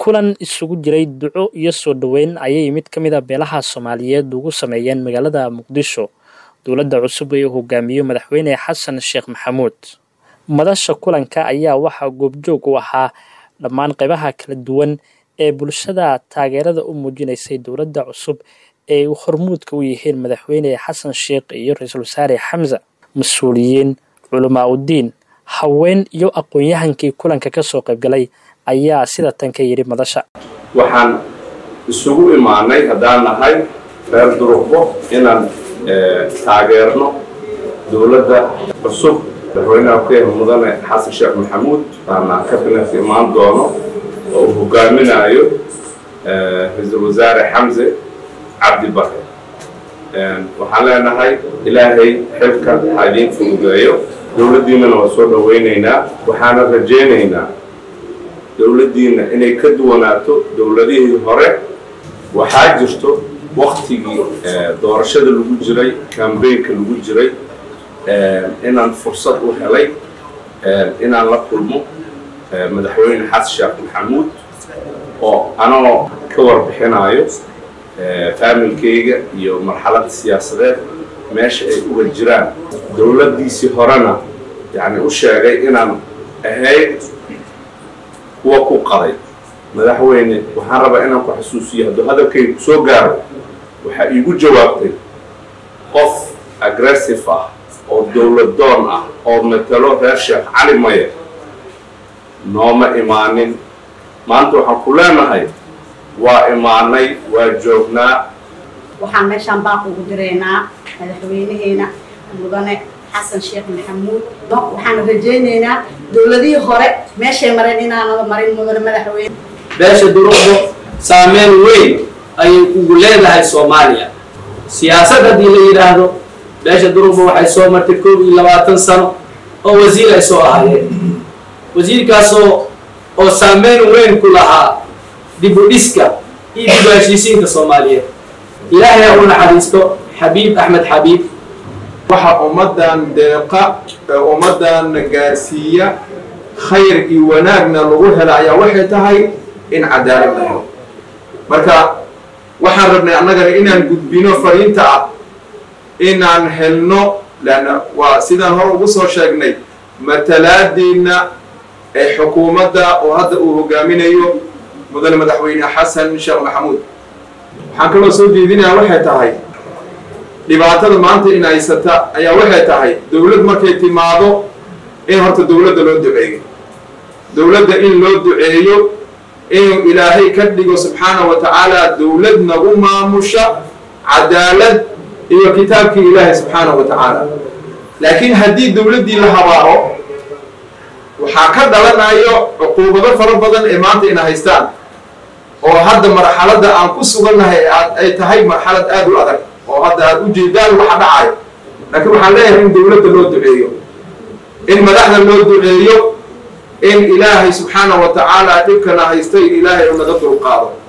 kulan isugu jiray duco iyo soo dhoweyn ayay mid ka mid a beelaha soomaaliyeed ugu sameeyeen magaalada muqdisho dowladda cusub ee uu hogaamiyo madaxweyne xasan sheekh maxamuud madasha kulanka ayaa waxaa goobjoog u ahaa dhammaan qaybaha kala duwan ee bulshada taageerada u muujinaysay dowladda cusub ee hormuudka u yihiin madaxweyne xasan sheekh iyo ra-iisul wasaare xamse mas-uuliyiin culamaa udiin haween iyo aqoon-yahankii kulanka kasoo qaybgalay ayaa sida tan ka yidhi madasha waxaan isugu imaanay haddaan nahay reer durugbo inaan taageerno dowladda cusub madaxweynaha ku yahay mudane xasan sheekh maxamuud aana kabinet imaan doono oo uu hogaaminayo ra-iisul wasaare xamse cabdi bare waxaan leenahay ilaahay xilka ha idiin fududeeyo dowladdiinana waa soo dhowaynaynaa waxaana rajaynaynaa dowladdiina inay ka duwanaato dowladihii hore waxaa jirto waktigii doorashada lagu jiray kambaynka lagu jiray inaan fursad u helay inaan la kulmo madaxweyne xasan sheekh maxamuud oo anagoo ka warbixinayo faamilkayga iyo marxaladda siyaasadeed meesha ay uga jiraan dowladdiisii horena yani u sheegay inaan ahayd kuwa ku qaday madaxweyne waxaan rabaa inaan ku xasuusiyo hadduu hadalkayga ku soo gaaro waxaa iigu jawaabtay qof aggressive ah oo dowladdoon ah oo matalo reer sheekh cali maye nooma imaanin maanta waxaan ku leenahay waa imaanay waa joognaa waxaan meeshaan baaq ugu diraynaa madaxweynaheena mudane xasan sheekh maxamuud waxaan rajaynaynaa dowladihii hore meeshay mareen inaanada marin mudane madaxweyne beesha duruqdo saameyn weyn ayay ugu leedahay soomaaliya siyaasad haddii la yidhaahdo beesha duruqdo waxay soo martay koob iyo labaatan sano oo wasiir ay soo ahaayeen wasiirkaasoo oo saameyn weyn ku lahaa dib u dhiska iyo dib u heshiisiinta soomaaliyeed ilaahay ha u naxariisto xabiib axmed xabiib waxa ummaddan deeqa ee ummaddan gaarsiiya khayr iyo wanaagna lagu hela ayaa waxay tahay in cadaalad la helo marka waxaan rabnay annagana inaan gudbino fariinta ah inaan helno leanna waa sidaan hore ugu soo sheegnay matalaadiinna ee xukuumadda oo hadda uu hogaaminayo mudane madaxweyne xasan sheekh maxamuud waxaan kaloo soo jeedinayaa waxay tahay dhibaatada maanta in haysata ayaa waxay tahay dowlad markay timaado in horta dowladda loo duceeyo dowladda in loo duceeyo inuu ilaahay ka dhigo subxaana wa tacaala dowlad nagu maamusha cadaalad iyo kitaabkii ilaahay subxaana wa tacaala laakiin haddii dowladdii la habaaro waxaa ka dhalanayo cuquubado fara badan ee maanta ina haystaan oo hadda marxaladda aan ku sugannahay ay tahay marxalad aada u adag oo hadda aada u jeedaan waxa dhacayo laakiin waxaan leeyahay in dowladda loo duceeyo in madaxda loo duceeyo in ilaahay subxaana wa tacaala dhibkana haystay ilaahay u naga dulqaado